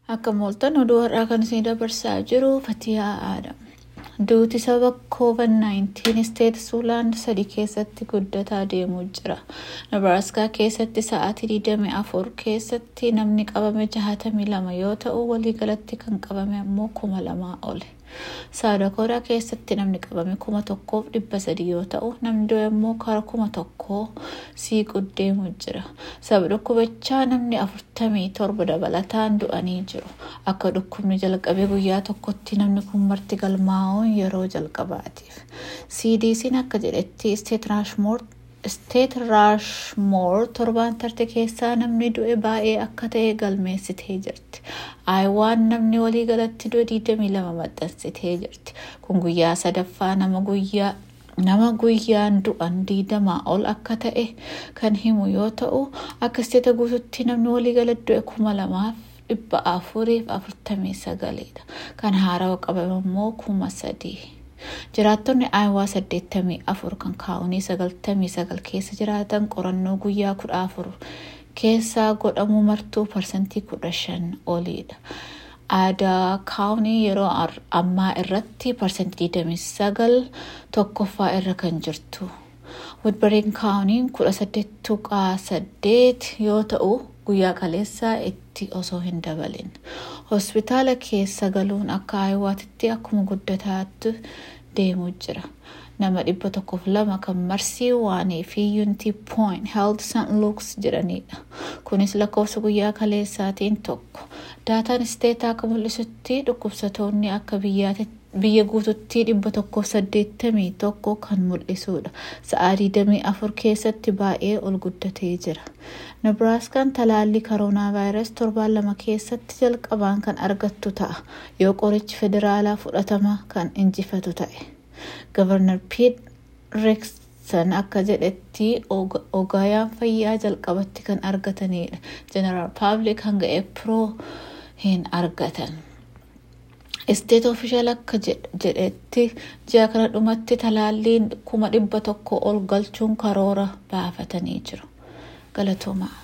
Akka mooltan oduu har'aa kan isin dabarsaa jiru Fatiyaa Aadam. Duuti sababa COVID-19 isteet Suulaan sadii keessatti guddataa deemuu jira. Nebraaskaa keessatti sa'aatii 24 keessatti namni qabame 62 yoo ta'u waliigalatti kan qabame ammoo 2000 ole. Saadakoodhaa keessatti namni qabame 1300 yoo ta'u namni du'e immoo kara 1000 siiquu deemuu jira. Sababa dhukkubichaa namni 47 dabalataan du'anii jiru. Akka dhukkubni jalqabee guyyaa tokkotti namni kun marti galmaa'uun yeroo jalqabaatiif. CDC'n akka jedhetti isteet raashmoor isteet raashmoor torbaan tarte keessaa namni du'e baay'ee akka ta'e galmeessitee jirti. Aayawaan namni walii galatti du'e 22 maxxansitee jirti. Kun guyyaa sadaffaa nama guyyaa nama guyyaan du'an diidamaa ol akka ta'e kan himu yoo ta'u akka isteeta guututti namni walii gala du'e kuma lamaaf dhibba afuriif afurtamii sagaleedha. Kan haarawa qabame immoo kuma sadii. Jiraattonni aayawaa saddeettamii afur kan kaa'unii sagaltamii sagal keessa jiraatan qorannoo guyyaa kudha afur keessaa godhamuu martuu parsantii kudha shan oliidha. Aadaa kaawunii yeroo ammaa irratti parsantii 29 tokkoffaa irra kan jirtu. Woodbariin kaawuniin 18 tuqaa 8 yoo ta'u guyyaa kaleessaa itti osoo hin dabalin. Hospitaala keessa galuun akka aayiwaatitti akkuma guddataatti deemuu jira. Nama dhibba tokkoof lama kan marsii waanii fi yuunitii pooyin health st luks jedhanidha. Kunis lakkoofsa guyyaa kaleessaatiin tokko. Daataan isteetaa akka mul'isutti dhukkubsatoonni akka biyya guututti dhibba tokkoof saddeettamii tokko kan mul'isudha. Sa'aa digdamii afur keessatti baay'ee ol guddatee jira. Nebraaskaan talaallii koroonaa vaayirasii torbaan lama keessatti jalqabaan kan argattu ta'a yoo qorichi federaalaa fudhatama kan injifatu ta'e. Gavarnar Piit Reeksan akka jedhetti ogaayaan fayyaa jalqabatti kan argatanidha. Jeneraal Paablik hanga Eepiroo hin argatan. Isteet ofishaal akka jedhetti ji'a kana dhumatti talaalliin kuma dhibba tokko ol galchuun karoora baafatanii jiru. Galatoomaa.